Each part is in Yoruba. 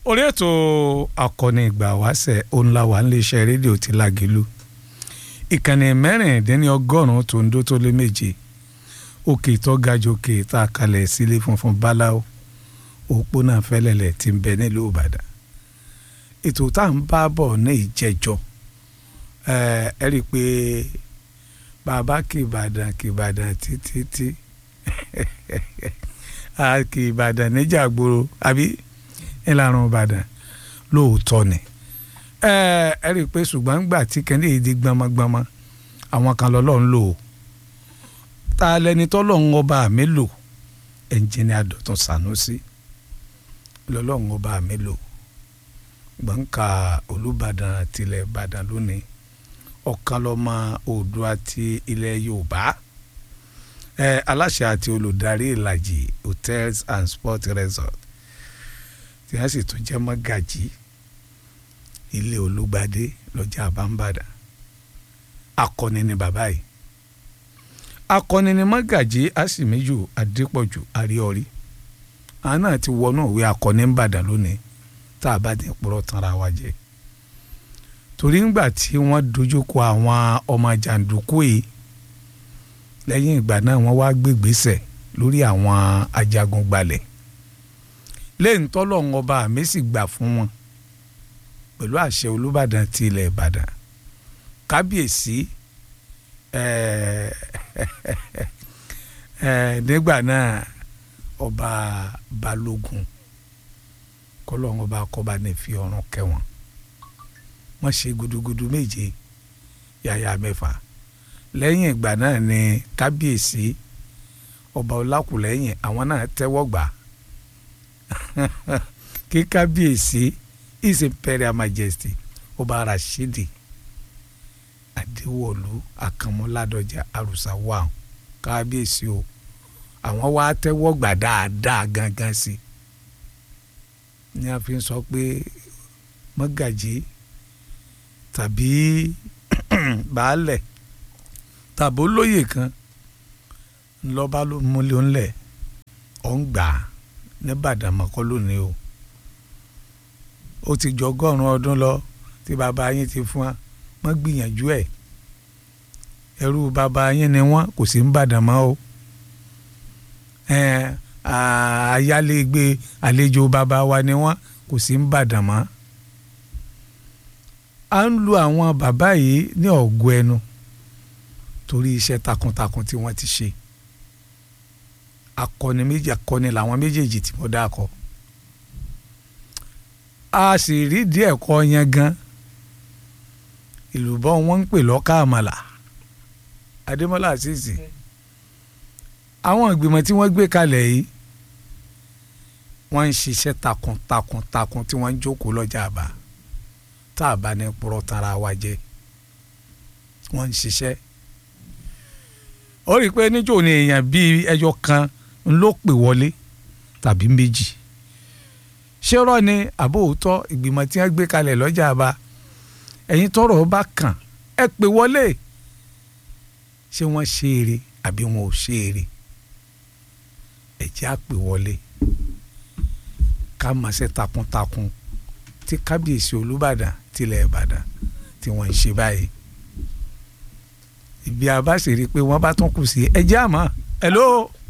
orí ètò akọni ìgbà wáṣẹ̀ ònlá wà níléeṣẹ́ rédíò ti Lágìlú ìkànnì mẹ́rìndínlọ́gọ́rùn-ún tó ń dó tó lé méje òkè tó ga jù òkè tá a kalẹ̀ sílé funfun báláwo òpónà fẹ́lẹ́lẹ̀ tí ń bẹ nílùú Ìbàdàn ètò tá à ń bá bọ̀ ní ìjẹ́jọ́ ẹ rí i pé bàbá kì Ìbàdàn kì Ìbàdàn títí tí kì Ìbàdàn níjà gbòòrò àbí ìlànà Ìbàdàn lóòótọ́ ni ẹ rí i pé ṣùgbọ́n ńgbà tí kẹ́ndé yìí di gbọmọgbọmọ àwọn kan lọ́lọ́run lò ó ta lẹni tọ́lọ́run ọba mi lò ẹnjìnìá Dọ̀tun Sànúsí lọ́lọ́run ọba mi lò gbọ̀ǹkà Olúbàdàn tilẹ̀ Ìbàdàn lónìí ọ̀kan lọ́mọ Oòduà ti ilẹ̀ Yorùbá ẹ aláṣẹ àti olùdarí Ìlàjì hotels and sports resort tí wọ́n sì tún jẹ́ mọ́gàjì ilé Olúgbadé lọ́jà àbámbàdàn akọni ni bàbá yìí akọni ni mọ́gàjì àsìmẹ́jù adépọ̀jù àríọ̀rí àwọn náà ti wọnú ìwé akọni ń bàdàn lónìí tá a bá ti purọ́ tanra wa jẹ torí ńgbà tí wọ́n dojúkọ àwọn ọmọ jàǹdùkú yìí lẹ́yìn ìgbà náà wọ́n wá gbégbèsè lórí àwọn ajagun gbalẹ̀ lẹ́yìn tọ́lọ́run ọba mi sì gbà fún wọn pẹ̀lú àṣẹ Olúbàdàn ti ilẹ̀ Ìbàdàn kábíyèsí nígbà náà ọba Balógun kọlọ́run ọba kọba ní fi ọ̀run kẹwọn wọ́n ṣe gudugudu méje yàyà mẹ́fà lẹ́yìn ìgbà náà ni kábíyèsí ọba Ọlákùlẹ́yìn àwọn náà tẹ́wọ́ gbà kí kábíyèsí his imperial majesty ọba Rashidi Adéwọ̀lú Akànmọ́ládọ́jà àrùsá wà kábíyèsí o àwọn wá tẹ́wọ́ gbà dáadáa gangan sí ni a fi ń sọ pé mọ́gàjí tàbí baálẹ̀ tàbí olóyè kan ńlọ́ba ló múlẹ̀ ńlẹ̀ ọ̀ ń gbà ní Bàdàmọ́kọ́ lónìí o ó ti jọ ọgọ́rùn-ún ọdún lọ tí bàbá yín ti fún wa wọ́n gbìyànjú ẹ̀ ẹrú bàbá yín ni wọ́n kò sí ń bàdàn mọ́ o ayálégbé àlejò bàbá wa ni wọ́n kò sí ń bàdàn mọ́ à ń lu àwọn bàbá yìí ní ọ̀gọ́ ẹnu torí iṣẹ́ takuntakun tí wọ́n ti ṣe akọni méjì akọni làwọn méjèèjì tí mo dá kọ a sì rí díẹ̀ kọ́ yẹn gan ìlúbọ wọn ń pè lọ́kà àmàlà adémọ́lá àṣìṣe àwọn ìgbìmọ̀ tí wọ́n gbé kalẹ̀ yìí wọ́n ń ṣiṣẹ́ takuntakun takun tí wọ́n ń jókòó lọ́jà àbá tá a bá ní purọ́ tara wa jẹ́ wọ́n ń ṣiṣẹ́ ó rí i pé níjó ni èèyàn bíi ẹyọ kan ló pè wọlé tàbí méjì ṣé rọ ni àbó òótọ́ ìgbìmọ̀ tí wọ́n gbé kalẹ̀ lọ́jà àbá ẹ̀yin tọ́rọ̀ bá kàn ẹ pè wọlé ṣé wọ́n ṣe eré àbí wọn ò ṣe eré ẹ jẹ́ á pè wọlé ká máa ṣe takuntakun tí kábíyèsí Olúbàdàn tilẹ̀ Ìbàdàn tí wọ́n ń ṣe báyìí ibi àbá sì rí i pé wọ́n bá tún kù sí ẹ jẹ́ àmọ́ hello.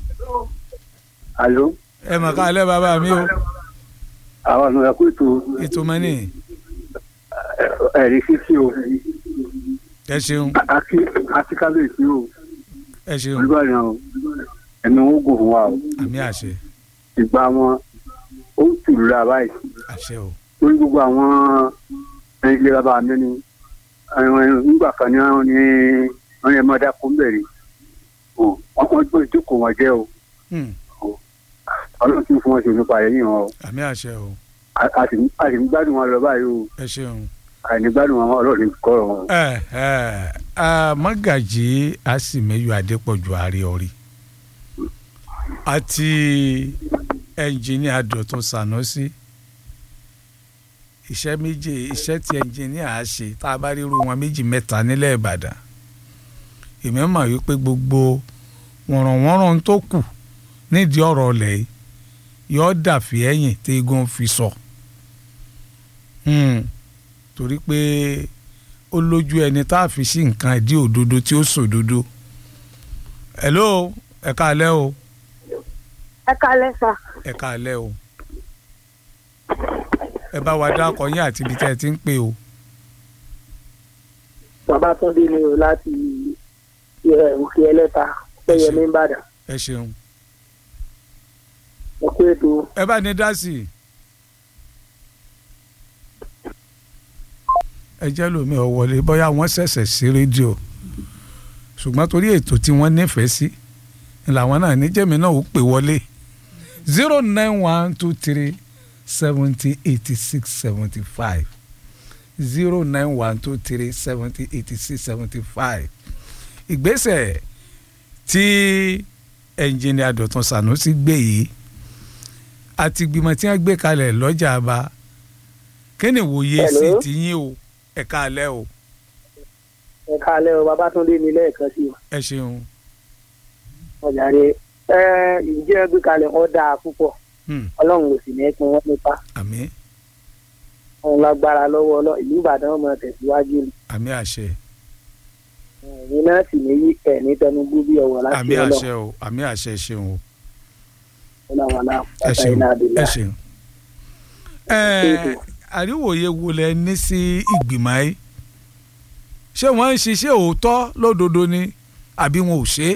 alo. ẹ mọ̀ ká alẹ́ bàbá mi o. àwọn ọ̀nà ẹ̀kú ètò. ètò mọ́nì. ẹ̀rí fífi o. ẹ ṣeun. àti àti kábíyèsí o. ẹ ṣeun. olùbàdàn o ẹ̀mí wọn gùn fún wa o. àmì àṣẹ. ìgbà wọn ó ń tùlù ra báyìí. àṣẹ o. lórí gbogbo àwọn ẹni ilé bàbá mi ni nígbà kan ní wọn ní wọn yẹ mọdà kó ń bẹ̀rẹ̀ wọn wọn gbọ́ ìjókòó wọn jẹ́ o ọlọ́run tí ń fún wọn ṣe nípa ẹ̀yìn wọn o àmì àṣẹ o. a sì ń gbádùn wọn lọ báyìí o ẹ ṣeun. àìní gbádùn wọn ọlọ́run kọ́ wọn. ẹ ẹ mọ́gàjì àsìmẹ́yọ adépọ̀jù àríọ̀rí àti ẹnjìníà Dọ̀tun Sànúsí iṣẹ́ méje iṣẹ́ tí ẹnjìníà á ṣe tá a bá rí irú wọn méjì mẹ́ta nílẹ̀ Ìbàdàn èmi mọ̀ wípé gbogbo wọ̀nrọ̀wọ̀nrọ̀ tó kù nídìí ọ̀rọ̀ ọ̀lẹ̀ yìí yọ dàfí ẹ̀yìn tí eégún fi sọ Hmm. torí pé ó lójú ẹni tá a fi sí nǹkan ìdí òdodo tí ó sòdodo hello ẹ káalẹ́ o ẹ kalẹ sà ẹ káalẹ́ o ẹ bá wa dákọ yín àti ibi tẹ́ ẹ ti ń pè o babatunde ni o láti ẹ, òkè ẹlẹta pẹyẹmí ìbàdàn ẹ ṣeun ẹ kú ètò ẹ bá ní dá sí i. ẹ jẹ́ lómi ọ̀ wọlé bóyá wọ́n ṣẹ̀ṣẹ̀ sí rédíò ṣùgbọ́n torí ètò tí wọ́n nífẹ̀ẹ́ sí ni làwọn náà níjẹ̀mí náà ó pè wọlé zero nine one two three seventy eighty six seventy five zero nine one two three seventy eighty six seventy five ìgbésẹ̀ tí ẹnjìnìà Dọ̀tun Sànúsì gbé yìí àti ìgbìmọ̀ tí wọ́n gbé kalẹ̀ lọ́jà àbá kí ni ìwòye sí Hello? tiyín o ẹ káalẹ́ o ẹ kalẹ o babatunde ni lẹ́ẹ̀kan sí o ẹ ṣeun ọjà rẹ ẹ ìjẹ́ gbé kalẹ̀ wọn dáa púpọ̀ Hmm, ọlọ́run ò sì ní pin wọ́n nípa àmín òun lágbára lọ́wọ́ ọlọ́ ìlú ìbàdàn ọmọ tẹ̀síwájú ni àmín àṣẹ ẹ̀yin náà sì ní yí ẹ̀ ní tẹnugbú bí ọ̀wọ̀ láti àmín ọlọ́run àṣẹ o àmín àṣẹ ṣeun o ọlọ́wọ́lá ẹ ọ̀tá ṣeun iná ẹ àdìlá ṣeun. ẹ àríwòye wo lẹ ní sí ìgbìmọ̀ yìí ṣé wọ́n ń ṣiṣẹ́ òótọ́ lódodo ni àbí wọn ò ṣe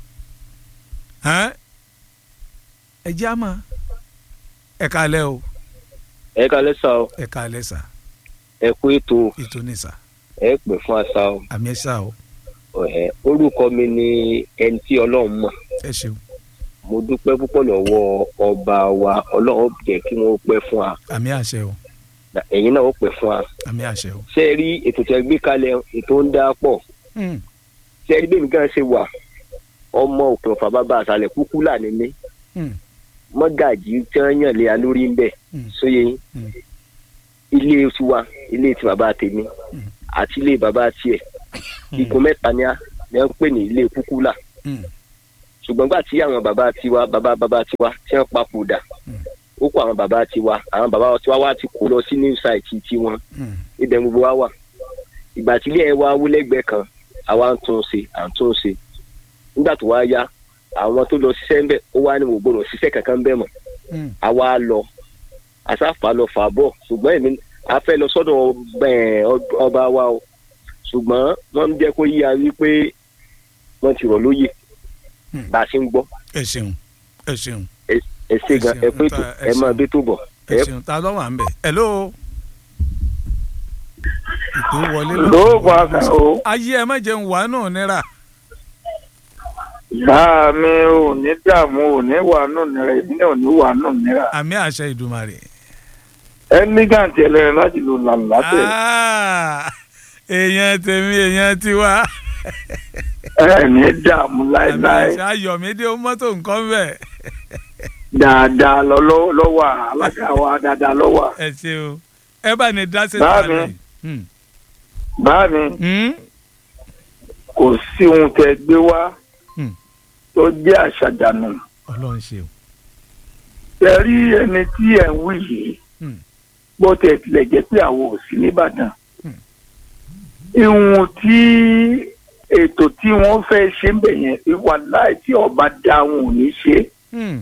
é ẹ jẹ́ àmọ́ ẹ káalẹ́ o ẹ kalẹ sá o ẹ káalẹ́ sà ẹ kú ètò ètò ní sà ẹ pè fún àṣà o àmì ẹ sà o ẹ orúkọ mi ni ẹni tí Ọlọ́run mọ̀ ẹ ṣeun mo dúpẹ́ púpọ̀ lọ́wọ́ ọba wa Ọlọ́run jẹ́ kí wọ́n pẹ́ fún wa àmì àṣẹ o ẹ̀yin náà ó pẹ́ fún wa àmì àṣẹ o. ṣé ẹ rí ètò tẹ́ gbé kalẹ̀ ètò ń dá pọ̀ Hmm, ṣé ẹ rí bẹ́ẹ̀ mi gan ṣe wà ọmọ òkè ọ̀fà bàbá àṣàlẹ̀ kúkú là ní mí hmm, mọ́gàjì tí wọ́n yàn lé a lórí ń bẹ̀ hmm, sóye yín hmm, ilé tiwa ilé ti bàbá tèmi Mm. àti ilé bàbá tiẹ̀ igun mẹ́ta ni a ni wọ́n ń pè ní ilé kúkú là hmm, ṣùgbọ́n gbà tí àwọn bàbá tiwa bàbá bàbá tiwa tí wọ́n papòdà Mm. ó kó àwọn bàbá tiwa àwọn bàbá tiwa wá ti kó lọ sí new site tiwọn hmm, ibẹ̀ gbogbo wa wà ìgbà tí ilé ẹ̀ wá wó lẹ́gbẹ̀ẹ́ kan àwa ń tún un ṣe à ń tún un ṣe nígbà tó wá yá àwọn tó lọ ṣiṣẹ́ ń bẹ̀ ó wá ní mo gbọ́dọ̀ ṣiṣẹ́ kankan bẹ́ẹ̀ mọ́ hmm, àwa lọ àsáfà lọ fà bọ̀ ṣùgbọ́n èmi a fẹ́ lọ sọ́dọ̀ ọba ẹ̀, ọba wa o ṣùgbọ́n wọ́n ń jẹ́ kó yíya wípé wọ́n ti rọ̀ lóyè Hmm. bá a ṣe ń gbọ́ ẹ ṣeun ẹ ṣeun ẹ ṣe gan ẹ Ẹ ṣeun, pé tó nta- ẹ ẹ máa ṣeun. bí tó bọ̀ ẹ ẹ ṣeun ta ló wà ń bẹ̀ hello. ìpè wọlé lóògùn àgbà o ayé ẹ má jẹun wà náà nira bá mi ò ní dààmú ò ní wà nù nira èmi náà ò ní wà nù nira àmì àṣẹ ìdùmarè. ẹnìgàntì ẹlẹ́rìn láti lò làlátẹ̀ Ah, èèyàn tèmi èèyàn tiwa ẹ ní dààmú àmì láéláé àṣẹ ayọ̀mídé mọ́tò nǹkan bẹ̀ dáadáa lọ lọ- lọ́wọ́ alága wa dáadáa lọ́wọ́ ẹ ṣe o ẹ bá ní dá sí Báàmì. ìtàlẹ̀ yìí. bá mi Hmm, kò sí ohun tẹ gbé wá Hmm. tó jẹ́ àṣàjànù ọlọ́run ṣe o. tẹ rí ẹni tí ẹ ń wí yìí Hmm. bó tẹ tilẹ̀ jẹ́ pé àwọn ò sí nìbàdàn Hmm. ìhun tí ètò tí wọ́n fẹ́ ṣe ń bẹ̀ yẹn ìwà láì tí ọba dá wọn ò ní ṣe Hmm,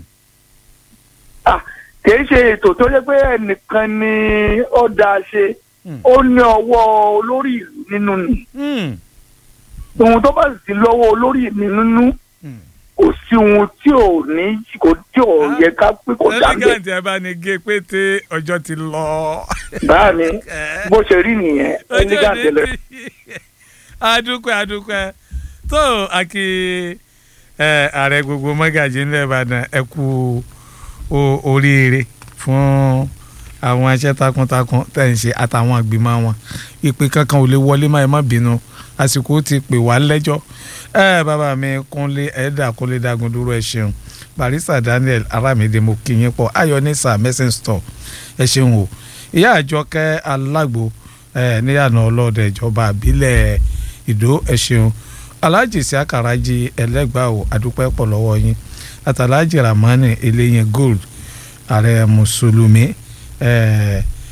kì í ṣe ètò tó yẹ pé ẹnìkan ni ó dá ṣe Hmm. ó ní ọwọ́ olórí ìlú nínú ni hmm, ohun tó bá sì ti lọ́wọ́ olórí ìlú nínú hmm. kò sí ohun tí ò ní kò tí ò Ah. yẹ ká pé kò dá bẹ́ẹ̀ ẹlẹ́gàntì ẹ bá ní gé pété ọjọ́ ti lọ. báà mi bó ṣe rí nìyẹn ẹnìkan tẹ́lẹ̀ adúpẹ́ adúpẹ́ tó àkì ẹ ààrẹ gbogbo mọ́gàjì ńlẹ̀ ìbàdàn ẹ kú o- oríire fún àwọn iṣẹ́ takuntakun tẹ̀ ń ṣe àtàwọn ìgbìmọ̀ wọn ìpè kankan ò lè wọlé má ẹ má bínú àsìkò ti pè wá lẹ́jọ́ ẹ bàbá mi kúnlé ẹ̀ẹ́dà kúnlé dagun dúró ẹ ṣeun barista daniel aramide mo kí yín pọ̀ ayọ̀nìsà messing store ẹ ṣeun o ìyá àjọkẹ́ alágbo ẹ níyànà ọlọ́dẹ ìjọba àbílẹ̀ ìdó ẹ ṣeun alhaji siakaraji ẹlẹgbàá o adúpẹ́ pọ̀ lọ́wọ́ yín àtàlájì ramani eléyìn gold ààrẹ mùsùlùmí ẹ ẹ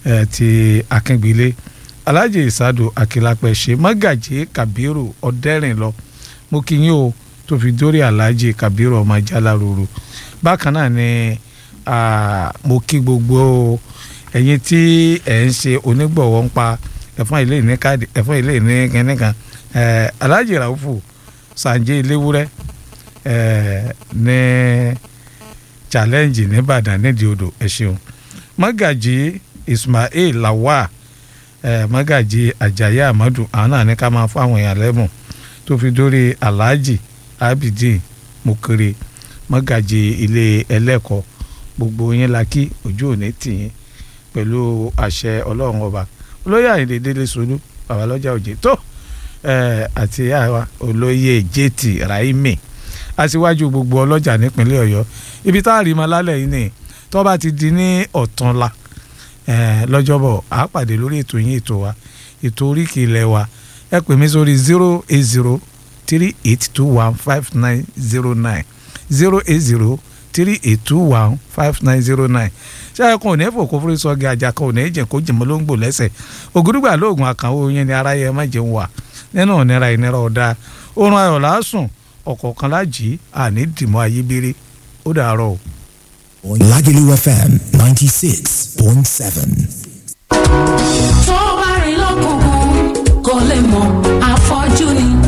ẹ ti akíngbélé alhaji isadu akilapẹ ṣe mọ́gàjì kabiru ọ̀dẹ́rìnlọ mo kí yín o tó fi dórí alhaji kabiru ọmọ jaláruru bákan náà ni ah, mo kí gbogbo ẹ̀yin tí ẹ̀ ń ṣe onígbọ̀wọ́ ń pa ẹ̀fọn ilé ní káàdì ẹ̀fọn ilé ní kẹ́nìkan ẹ̀ alhaji raufu sanje iléwúrẹ́ ẹ̀ ní challenge nìbàdàn nídìí odò ẹ ṣeun mọ́gàjì ismail lawal ẹ̀ mọ́gàjì ajayi amadu àwọn náà ní ká máa fún àwọn èèyàn lẹ́bùn tó fi dórí alhaji abidin mokere mọ́gàjì ilé ẹlẹ́kọ̀ọ́ gbogbo yín la kí ojú òní tì yín pẹ̀lú àṣẹ ọlọ́run ọba olóyè àyìnlé délé solú babalọ́jà òjé tó ẹ̀ àti àwa olóyè jt raimi aṣíwájú gbogbo ọlọ́jà nípínlẹ̀ ọ̀yọ́ ibi tá a rí ma lálẹ́ yìí ni tó bá ti di ní ọ̀túnla ẹ̀ lọ́jọ́bọ̀ a pàdé lórí ètò yín ètò wa ètò oríkì ilẹ̀ wa ẹ pè mí sórí zero eight zero three eight two one five nine zero nine zero eight zero three eight two one five nine zero nine ṣé ẹ kàn ò ní fò kó fúri sọ́ọ́gì ajá kan ò ní jẹ́ kó jìmọ́ ló ń gbò lẹ́sẹ̀ ògùdùgbà lóògùn àkànwó yẹn ni aráyé ẹ má jẹun wà nínú ìnira ìnira ọ̀dà oorun ayọ̀ lásùn ọ̀kọ̀ọ̀kan lájì àní dìmọ́ ayébéré ó dàárọ̀ o. Lagelu FM 96.7. tó bá rìn lọ́kùnkùn kò lè mọ̀ àfọ́jú ni